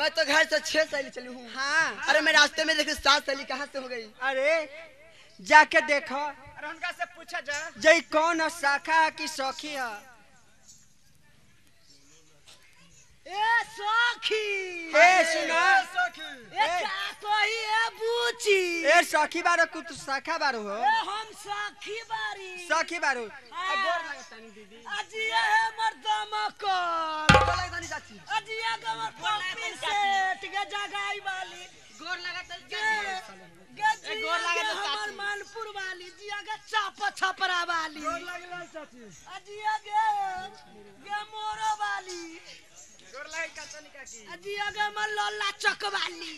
मैं तो घर से छह सहेली चली हूँ हाँ अरे मैं रास्ते में देखी सात सहेली कहाँ से हो गई अरे जाके देखो अरे उनका से पूछा जा जई कौन शाखा की सखी है ए सखी ए सुनो ए का कही ए बूची ए सखी बारो कुछ शाखा बारो हो ए हम सखी बारी सखी बारो आज ये है मर्दमा को चाची आज ये गमर पप्पी सेठ के जगाई वाली गोर लगा गे गे जिया के हमर मानपुर वाली जिया के चाप छपरा वाली आज ये गे गे मोरो वाली गोर लगे का तनिका की आज ये गे हमर लल्ला चक वाली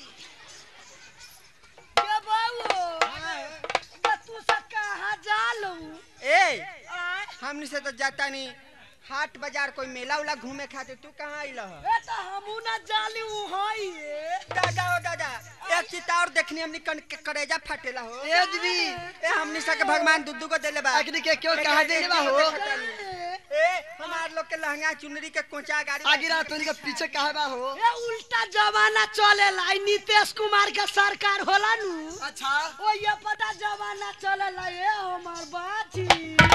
गे बाबू गे तू से कहाँ जालू ए आय हमनी से तो जाता नहीं हाट बाजार कोई मेला उला घूमे खातिर तू कहाँ आइल ह ए तो हमू ना जाली उ हई ए दादा ओ दादा एक चिता और देखनी हमनी कन के करेजा फाटेला हो ए दीदी ए हमनी सा के भगवान दुद्दू को देले बा अग्नि के क्यों कहा दे बा हो ए हमार लोग के लहंगा चुनरी के कोचा गाड़ी आगे रात तोरी के पीछे कहा बा हो ए उल्टा जमाना चलेला ई नीतीश कुमार के सरकार होला नु अच्छा ओ ये पता जमाना चलेला ए हमार बाची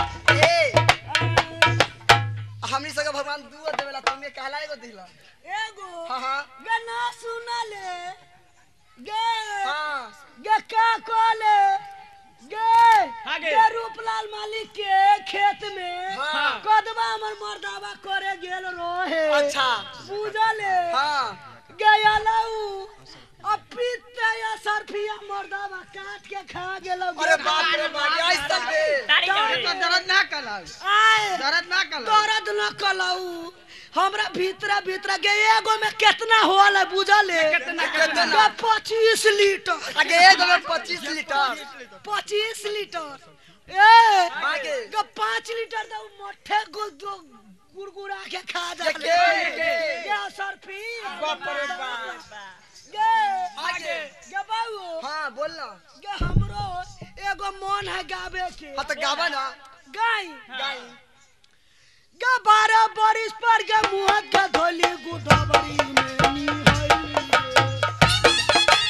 ए हमनी सके भगवान दुआ देवेला तुम्हें कहला एगो दिला एगो हाँ हाँ गे ना सुनले गे हाँ गे का कहले गे हाँ गे। गे रूपलाल मालिक के खेत में हाँ। कदवा हमर मर्दावा करे गेल रहे अच्छा पूजले हाँ गया लऊ अब पीते या सरफिया मर्दावा काट के खा गेल अरे बाप रे बाप ये ऐसा बे तो दर्द ना कलाऊ आए दर्द ना कलाऊ दर्द न कलऊ हमरा भीतरा भीतरा के एगो में कितना होल है बुझले कितना, कितना? पच्चीस लीटर आगे एगो में पच्चीस लीटर पच्चीस लीटर ए आगे। ग पाँच लीटर तो मठे गु दो गुड़गुड़ा के खा जा ये के, के? गे सरफी बाप रे बाप गे आगे। गे बाबू हाँ बोल ना गे हमरो एगो मन है गावे के हाँ तो गावा ना गाई गाई गे बारह बरिस पर गे मुँह के धोली गुडबरी में निहैली गे।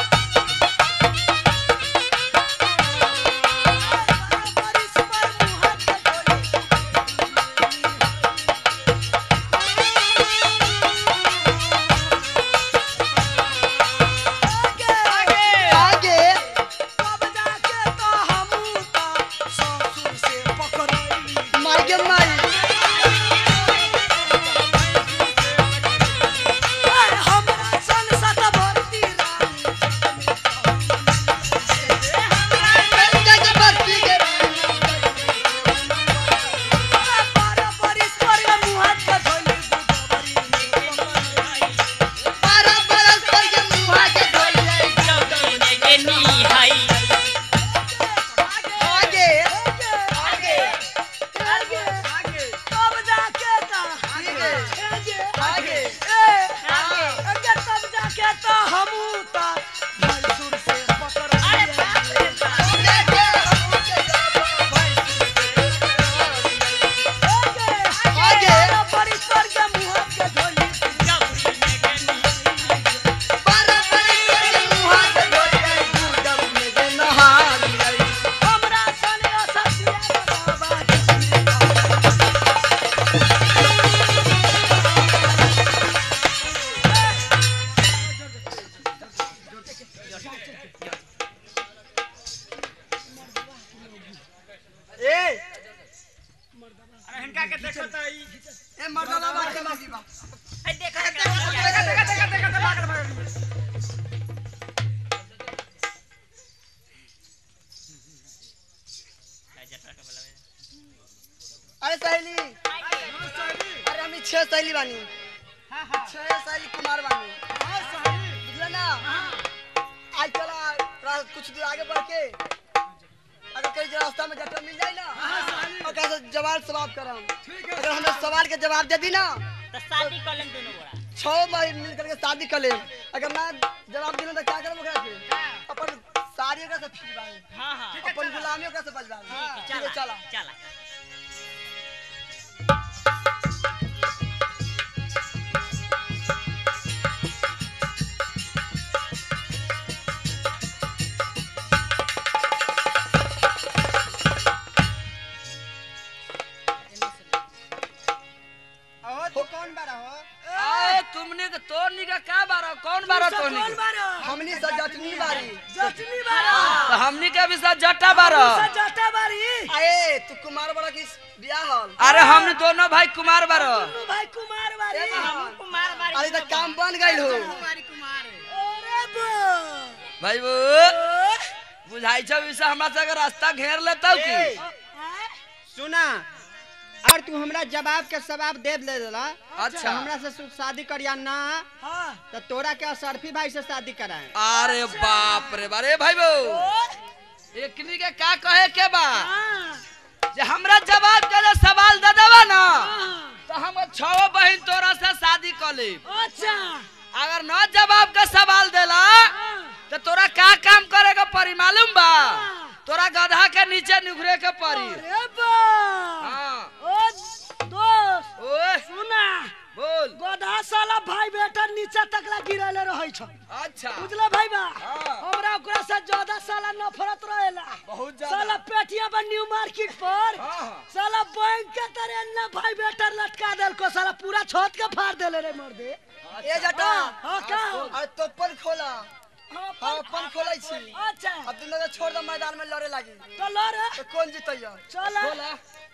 बारह बरिस पर मुँह के धोली आगे तब जाके तो हमू तो ससुर से पकड़ैली मार के मारी ए, हमरा सन सत भरती रानी बारह बरिस पर गे मुँह के धोली गुडबरी आगे आगे आगे आगे तब जाके तो आगे आगे आगे ए आगे तब जाके तो हमू तो भैंसुर से पकड़ैली आगे बारह बरिस पर गे मुँह के धोली हमरा सन असतिया बाबा ए अरे हिनका के देखो तो ई देखा देखा देखा देखा देखा देखा भागल भागल अरे सहेली अरे हम छह सहेली बानी छह सहेली कुमार बानी बुझला ना आज चला थोड़ा कुछ दूर आगे बढ़ के अगर कहीं जो रास्ता में जटा मिल जाए ना और कैसे जवाब सवाब करम अगर हमें सवाल के जवाब दे दी ना तो शादी कर लें दोनों गोरा छह महीने मिल करके शादी कर ले अगर ना जवाब दिला तो क्या करम ओकरा से अपन साड़ी ओकरा से फिरवाए हाँ हाँ अपन गुलामी ओकरा से बजवाए ठीक है चला चला चला तू कौन बारा हो आए तुमने के तोर निका का बारा कौन बारा सब तोनी कौन के? बारो हमनी से जटनी बारी जटनी बारो तो हमनी के भी साथ जट्टा बारा सब जटा बारी आए तू कुमार बड़ा की बियाह हल अरे हमने दोनों भाई कुमार बारा दुनू भाई कुमार बारी कुमार बारी अरे तो काम बन गइल हो अरे बो भाई वो बुझाई छौ इसे हमरा से अगर रास्ता घेर लेतौ की ए, सुना और तू हमरा जवाब के जवाब दे दे देला अच्छा हमरा से सु- शादी करिया ना हाँ तो तोरा के असरफी भाई से शादी कराए अरे बाप रे बारे भाई वो एकनी के का कहे के बा हाँ जे हमरा जवाब के लिए सवाल दे देबा ना हाँ। तो हम छो बहन तोरा से शादी कर लेब अच्छा अगर न जवाब का सवाल देला हाँ तो तोरा का काम करे के परी मालूम बा तोरा गधा के नीचे निखरे के परी अरे बो हाँ ओ दोस्त ओए सुना बोल गधा साला भाई बेटा नीचे तकला गिरले रहै छ अच्छा बुझले भाई बा हाँ। हमरा ओकरा से ज्यादा साला नफरत रहेला बहुत साला ज्यादा पेटिया बा न्यू मार्केट पर हाँ, हाँ। साला बैंक के तरह न भाई बेटा लटका देल को साला पूरा छत के फाड़ देले रे मर दे ए जटा हाँ का अरे तो अपन खोला हाँ, हाँ अपन खोलै छी अच्छा अब दोनों के छोड़ दो मैदान में लड़े लागी तो लो रे तो कौन जीतैया चल बोला